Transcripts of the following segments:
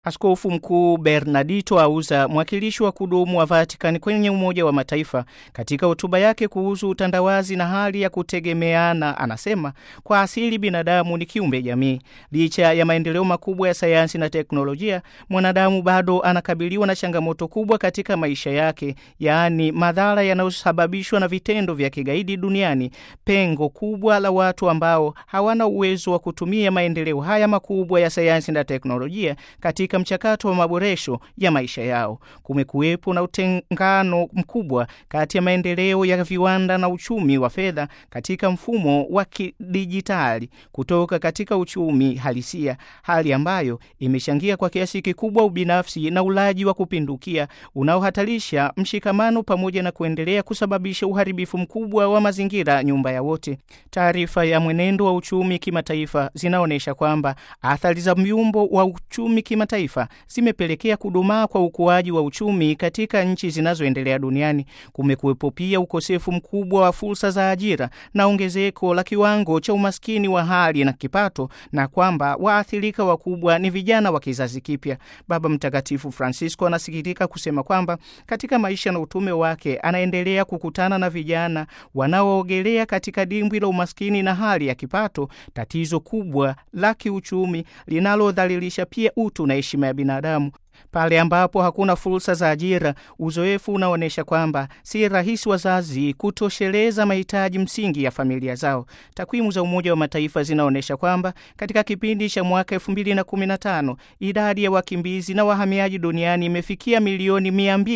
Askofu Mkuu Bernardito Auza, mwakilishi wa kudumu wa Vatican kwenye Umoja wa Mataifa, katika hotuba yake kuhusu utandawazi na hali ya kutegemeana, anasema kwa asili binadamu ni kiumbe jamii. Licha ya maendeleo makubwa ya sayansi na teknolojia, mwanadamu bado anakabiliwa na changamoto kubwa katika maisha yake, yaani madhara yanayosababishwa na vitendo vya kigaidi duniani, pengo kubwa la watu ambao hawana uwezo wa kutumia maendeleo haya makubwa ya sayansi na teknolojia katika mchakato wa maboresho ya maisha yao. Kumekuwepo na utengano mkubwa kati ya maendeleo ya viwanda na uchumi wa fedha katika mfumo wa kidijitali kutoka katika uchumi halisia, hali ambayo imechangia kwa kiasi kikubwa ubinafsi na ulaji wa kupindukia unaohatarisha mshikamano pamoja na kuendelea kusababisha uharibifu mkubwa wa mazingira, nyumba ya wote. Taarifa ya mwenendo wa uchumi kimataifa zinaonyesha kwamba athari za myumbo wa uchumi kimataifa zimepelekea kudumaa kwa ukuaji wa uchumi katika nchi zinazoendelea duniani. Kumekuwepo pia ukosefu mkubwa wa fursa za ajira na ongezeko la kiwango cha umaskini wa hali na kipato, na kwamba waathirika wakubwa ni vijana wa kizazi kipya. Baba Mtakatifu Francisco anasikitika kusema kwamba katika maisha na utume wake anaendelea kukutana na vijana wanaoogelea katika dimbwi la umaskini na hali ya kipato, tatizo kubwa la kiuchumi linalodhalilisha pia utu na heshima ya binadamu. Pale ambapo hakuna fursa za ajira, uzoefu unaonyesha kwamba si rahisi wazazi kutosheleza mahitaji msingi ya familia zao. Takwimu za Umoja wa Mataifa zinaonyesha kwamba katika kipindi cha mwaka 2015 idadi ya wakimbizi na wahamiaji duniani imefikia milioni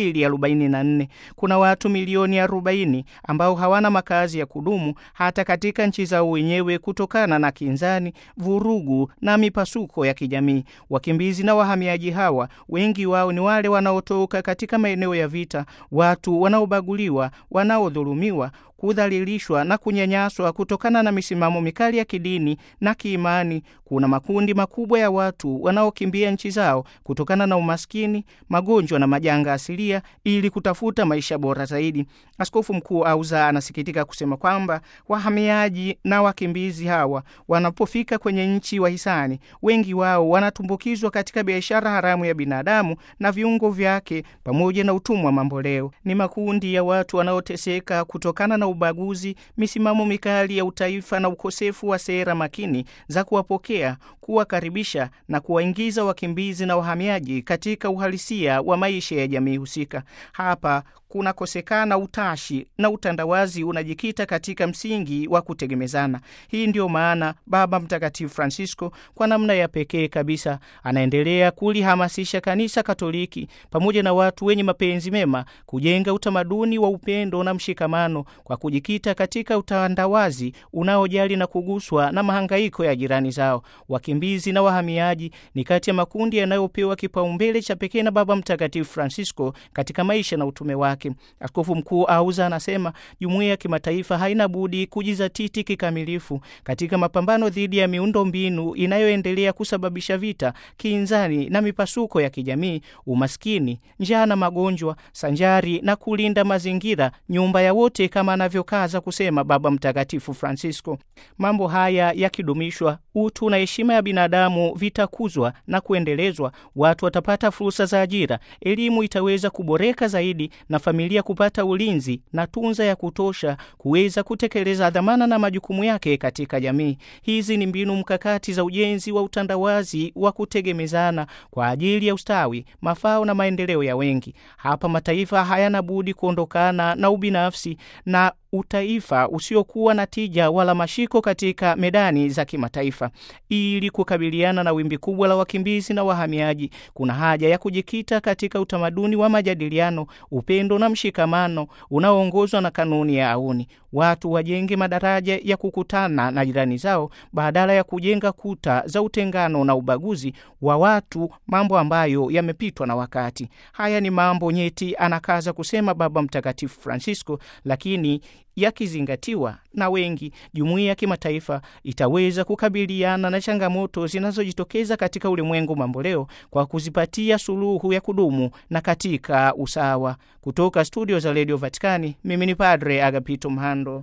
244. Kuna watu milioni 40 ambao hawana makazi ya kudumu hata katika nchi zao wenyewe kutokana na kinzani, vurugu na mipasuko ya kijamii. Wakimbizi na wahamiaji hawa wengi wao ni wale wanaotoka katika maeneo ya vita, watu wanaobaguliwa, wanaodhulumiwa kudhalilishwa na kunyanyaswa kutokana na misimamo mikali ya kidini na kiimani. Kuna makundi makubwa ya watu wanaokimbia nchi zao kutokana na umaskini, magonjwa na majanga asilia ili kutafuta maisha bora zaidi. Askofu Mkuu Auza anasikitika kusema kwamba wahamiaji na wakimbizi hawa wanapofika kwenye nchi wahisani, wengi wao wanatumbukizwa katika biashara haramu ya binadamu na viungo vyake pamoja na utumwa mamboleo. Ni makundi ya watu wanaoteseka kutokana na ubaguzi, misimamo mikali ya utaifa na ukosefu wa sera makini za kuwapokea, kuwakaribisha na kuwaingiza wakimbizi na wahamiaji katika uhalisia wa maisha ya jamii husika. Hapa kunakosekana utashi na utandawazi unajikita katika msingi wa kutegemezana. Hii ndiyo maana Baba Mtakatifu Francisco kwa namna ya pekee kabisa anaendelea kulihamasisha Kanisa Katoliki pamoja na watu wenye mapenzi mema kujenga utamaduni wa upendo na mshikamano kwa kujikita katika utandawazi unaojali na kuguswa na mahangaiko ya jirani zao. Wakimbizi na wahamiaji ni kati ya makundi yanayopewa kipaumbele cha pekee na Baba Mtakatifu Francisco katika maisha na utume wake. Askofu Mkuu Auza anasema jumuiya ya kimataifa haina budi kujizatiti kikamilifu katika mapambano dhidi ya miundo mbinu inayoendelea kusababisha vita, kinzani na mipasuko ya kijamii, umaskini, njaa na magonjwa, sanjari na kulinda mazingira, nyumba ya wote, kama anavyokaza kusema Baba Mtakatifu Francisco. Mambo haya yakidumishwa, utu na heshima ya binadamu vitakuzwa na kuendelezwa, watu watapata fursa za ajira, elimu itaweza kuboreka zaidi na familia kupata ulinzi na tunza ya kutosha kuweza kutekeleza dhamana na majukumu yake katika jamii. Hizi ni mbinu mkakati za ujenzi wa utandawazi wa kutegemezana kwa ajili ya ustawi, mafao na maendeleo ya wengi. Hapa mataifa hayana budi kuondokana na ubinafsi na utaifa usiokuwa na tija wala mashiko katika medani za kimataifa. Ili kukabiliana na wimbi kubwa la wakimbizi na wahamiaji, kuna haja ya kujikita katika utamaduni wa majadiliano, upendo na mshikamano unaoongozwa na kanuni ya auni. Watu wajenge madaraja ya kukutana na jirani zao badala ya kujenga kuta za utengano na ubaguzi wa watu, mambo ambayo yamepitwa na wakati. Haya ni mambo nyeti, anakaza kusema Baba Mtakatifu Francisco, lakini yakizingatiwa na wengi, jumuiya ya kimataifa itaweza kukabiliana na changamoto zinazojitokeza katika ulimwengu mamboleo kwa kuzipatia suluhu ya kudumu na katika usawa. Kutoka studio za redio Vatikani, mimi ni Padre Agapito Mhando.